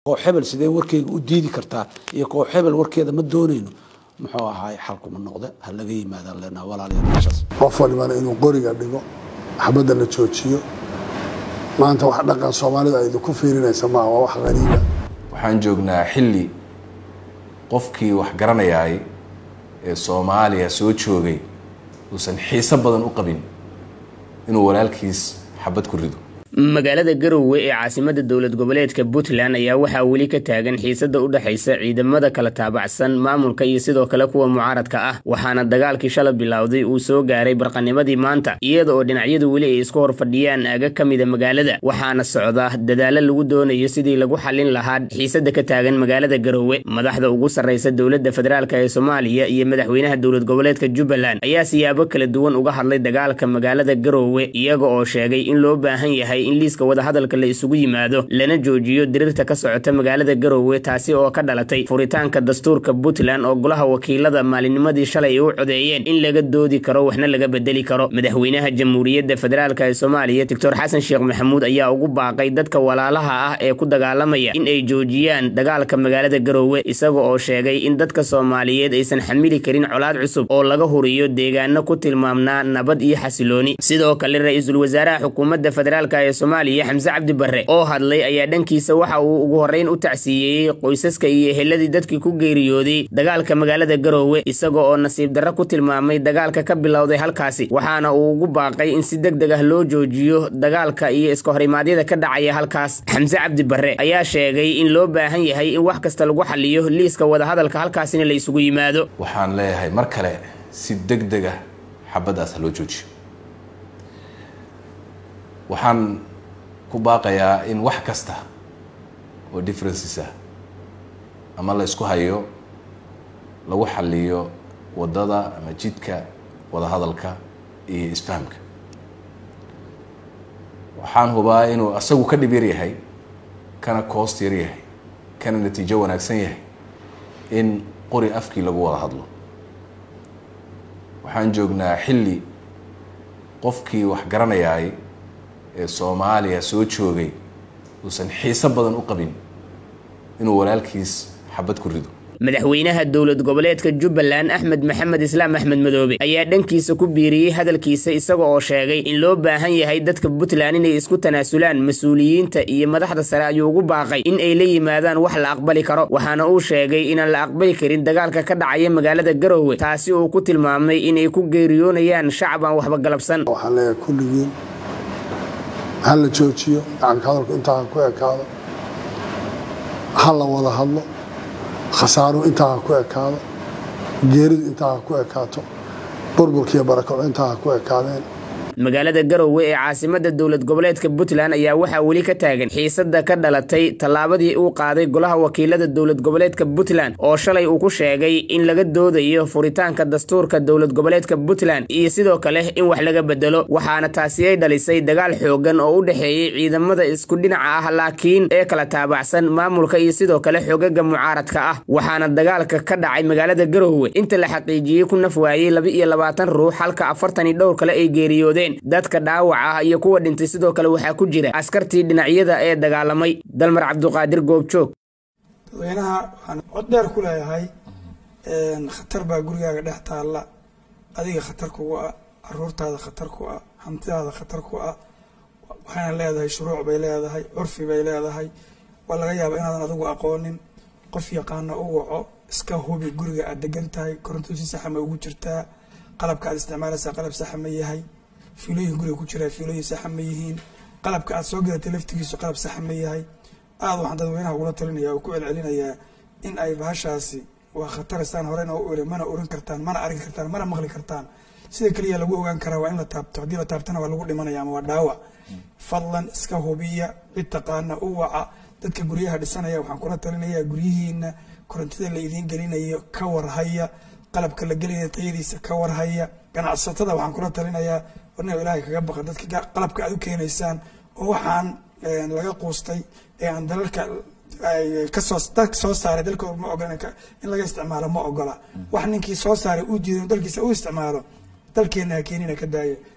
koox hebel sidee warkeyga u diidi kartaa iyo koox hebel warkeeda ma doonayno muxuu ahaay xalkuma noqde ha laga yimaadaan leenaha walaalayaal meeshaas qof walibana inuu qoriga dhigo xabadda la joojiyo maanta wax dhaqan soomaalida ay idinku fiirinaysa maaha waa wax qariiba waxaan joognaa xilli qofkii wax garanayaay ee soomaaliya soo joogay uusan xiiso badan u qabin inuu walaalkiis xabad ku rido magaalada garowe ee caasimada dowlad goboleedka puntland ayaa waxaa weli ka taagan xiisada u dhexaysa ciidamada kala taabacsan maamulka iyo sidoo kale kuwa mucaaradka ah waxaana dagaalkii shala bilowday uu soo gaaray barqanimadii maanta iyada oo dhinacyadu weli ay isku hor fadhiyaan aaga ka mida magaalada waxaana socda dadaalo lagu doonayo sidii lagu xallin lahaa xiisada ka taagan magaalada garowe madaxda ugu sarraysa dowladda federaalk ee soomaaliya iyo madaxweynaha dowlad goboleedka jubbaland ayaa siyaabo kala duwan uga hadlay dagaalka magaalada garowe iyaga oo sheegay in loo baahan yahay in liiska wadahadalka la isugu yimaado lana joojiyo diriirta ka socota magaalada garowe taasi oo ka dhalatay furitaanka dastuurka puntland oo golaha wakiilada maalinnimadii shalay ay u codeeyeen in laga doodi karo waxna laga bedeli karo madaxweynaha jamhuuriyadda federaalk ee soomaaliya doctor xasan sheekh maxamuud ayaa ugu baaqay dadka walaalaha ah ee ku dagaalamaya in ay joojiyaan dagaalka magaalada garowe isaga oo sheegay in dadka soomaaliyeed aysan xamili karin colaad cusub oo laga huriyo deegaano ku tilmaamnaa nabad iyo xasilooni sidoo kale ra-iisul wasaaraha xukuumadda federaalk ee soomaaliya xamse cabdi barre oo hadlay ayaa dhankiisa waxa uu ugu horreyn u tacsiyeeyey qoysaska iyo eheladii dadkii ku geeriyooday dagaalka magaalada garowe isaga oo nasiib darro ku tilmaamay dagaalka ka bilowday halkaasi waxaana uu ugu baaqay in si deg deg ah loo joojiyo dagaalka iyo iska horimaadyada ka dhacaya halkaas xamse cabdi barre ayaa sheegay in loo baahan yahay in wax kasta lagu xaliyo liiska wadahadalka halkaasina la isugu yimaado waxaan leeyahay mar kale si deg deg ah xabaddaas ha loo joojiyo waxaan ku baaqayaa in wax kasta oo differences ah ama la isku hayo lagu xaliyo waddada ama jidka wadahadalka iyo isfahamka waxaan hubaa inuu asagu ka dhib yar yahay kana koost yar yahay kana natiijo wanaagsan yahay in qori afkii lagu wada hadlo waxaan joognaa xilli qofkii wax garanayaay ee soomaaliya soo joogay uusan xiiso badan u qabin inuu walaalkiis xabad ku rido madaxweynaha dowlad goboleedka jubbaland axmed maxamed islaam axmed madoobe ayaa dhankiisa ku biiriyey hadalkiisa isaga oo sheegay in loo baahan yahay dadka puntland inay isku tanaasulaan mas-uuliyiinta iyo madaxda sare ayuu ugu baaqay in ay la yimaadaan wax la aqbali karo waxaana uu sheegay inaan la aqbali karin dagaalka ka dhacaya magaalada garowe taasi uu ku tilmaamay inay ku geeriyoonayaan shacab aan waxba galabsan waxaan leeyahay kulligiin ha la joojiyo gacanka hadalku intaa ha ku ekaado ha la wada hadlo khasaaruhu intaa ha ku ekaado geeridu intaa ha ku ekaato burburkiiyo barakaco intaa ha ku ekaadeen magaalada garowe ee caasimada dowlad goboleedka puntland ayaa waxaa weli ka taagan xiisada ka dhalatay tallaabadii uu qaaday golaha wakiilada dowlad goboleedka puntland oo shalay uu ku sheegay in laga doodayo furitaanka dastuurka dowlad goboleedka puntland iyo sidoo kale in wax laga bedelo waxaana taasi ay dhalisay dagaal xoogan oo u dhexeeyey ciidamada isku dhinaca ah laakiin ee kala taabacsan maamulka iyo sidoo kale xogaga mucaaradka ah waxaana dagaalka ka dhacay magaalada garowe inta la xaqiijiyey ku naf waayey laba iyo labaatan ruux halka afartan iyo dhowr kale ay geeriyoodeen dadka dhaawac ah iyo kuwa dhintay sidoo kale waxaa ku jira askartii dhinacyada ee dagaalamay dalmar cabduqaadir goobjoog dadweynaha waxaan cod dheer ku leeyahay khatar baa gurigaaga dhex taalla adiga khatar kugu ah caruurtaada khatar ku ah hantidaada khatar ku ah waxayna leedahay shuruuc bay leedahay curfi bay leedahay waa laga yaaba inaadan adigu aqoonin qof yaqaana u waco iska hubi guriga aad degan tahay koronto si saxa ma ugu jirtaa qalabka aad isticmaalaysaa qalab saxa ma yahay fiilooyin guriga ku jiraa fiilooyin saxa ma yihiin qalabka aad soo gadatay laftigiisu qalab saxa ma yahay aada waxaan dadweynaha ugula talinaya oo ku celcelinayaa in ay bahashaasi waa khataristaan horena u iri mana oran kartaan mana arki kartaan mana maqli kartaan sida keliya lagu ogaan karaa waa in la taabto haddii la taabtana waa lagu dhimanaya ama waa dhaawac fadlan iska hubiya cid taqaana u waca dadka guryaha dhisanaya waxaan kula talinayaa guryihiina korontida la idiin gelinayo ka warhaya qalabka la gelinaya tayadiisa ka warhaya ganacsatada waxaan kula talinayaa warna ilaahay kaga baqa dadka qalabka aad u keenaysaan oo waxaan laga quustay ee aan dalalka kasoo dalka soo saaray dalkooda ma ogola in laga isticmaalo ma ogola wax ninkii soo saaray uu diiday dalkiisa u isticmaalo dalkeena ha keenina ka daaya